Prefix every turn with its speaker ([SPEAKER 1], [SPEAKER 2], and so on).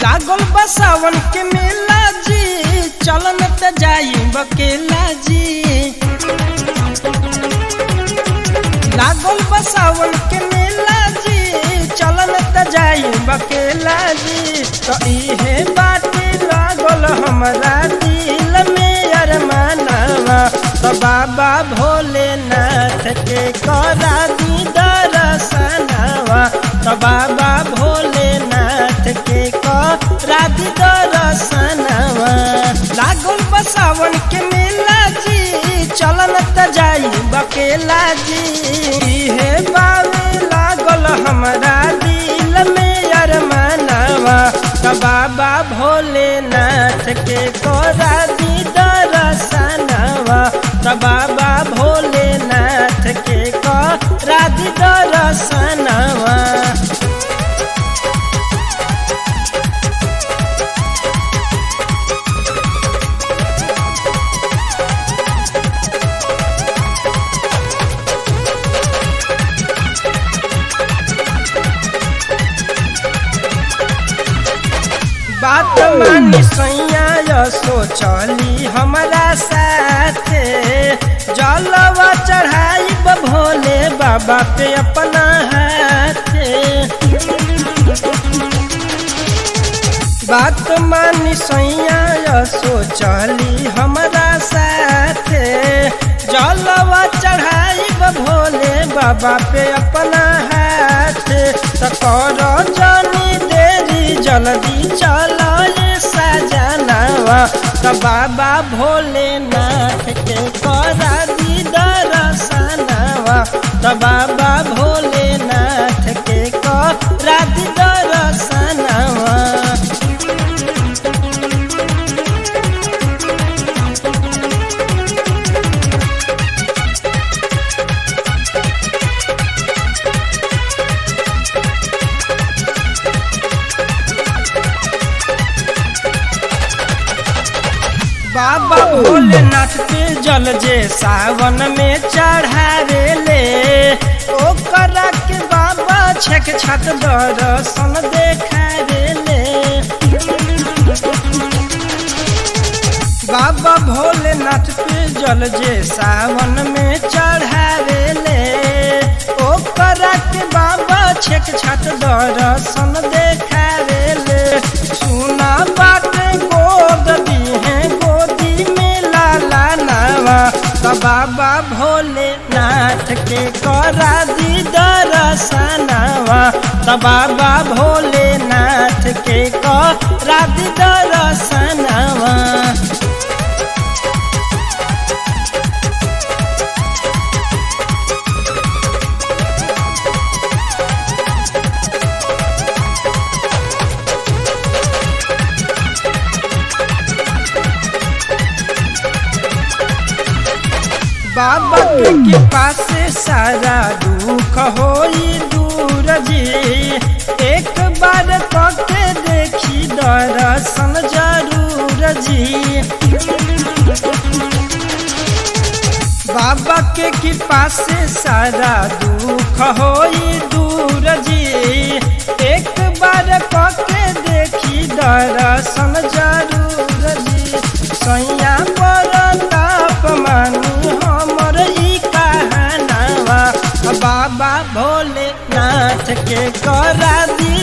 [SPEAKER 1] लागल बसावन के मेला जी चलन त जाई बकेला जी लागल बसावन के मेला जी चलन त जाई बकेला जी तो इहे बाटे लागल हमरा दिल में अरमानवा तो बाबा भोलेनाथ के करा दी दर्शनवा तो बाबा भोलेनाथ के करा दी दर्शनवा लागल बसावन के मेला जी चलन त जाई बकेला जी हे बावे लागल हमरा दिल में अरमानवा तो बाबा भोलेनाथ के करा दी दर्शनवा तो बाबा भोलेनाथ के करा दी दर्शनवा बात मानी सैया सोचली हमारा साथे जलवा चढ़ाई भोले बाबा पे अपना हाथे बात मानी सैया सोचली हमारा साथे जलवा चढ़ाई भोले बाबा पे अपना हाथ कर जानी देरी जल्दी चलो ये सजनावा तो बाबा भोलेनाथ के करा दी दर्शनवा तो बाबा भोलेनाथ के करा दी दर्शनवा बाबा भोलेनाथ के जल जे सावन में चढ़ावे ले ओकरा के बाबा छक छत दर्शन देखावे ले बाबा भोलेनाथ पे जल जे सावन में चढ़ावे ले ओकरा के बाबा छक छत दर्शन देखावे ले सुना बात गोद दीहे गोदी में लाला नावा तो बाबा भोलेनाथ के करा दी दर्शनवा तो बाबा भोलेनाथ के करा दी दर्शनवा बाबा के कृपा से सारा दुख होई दूर जी एक बार कके देखी दर्शन जरूर जी बाबा के कृपा से सारा दुख होई दूर जी एक बार कके देखी दर्शन जरूर जी सैया पर ताप मानी हमर ई कहानवा बाबा भोलेनाथ के करा दी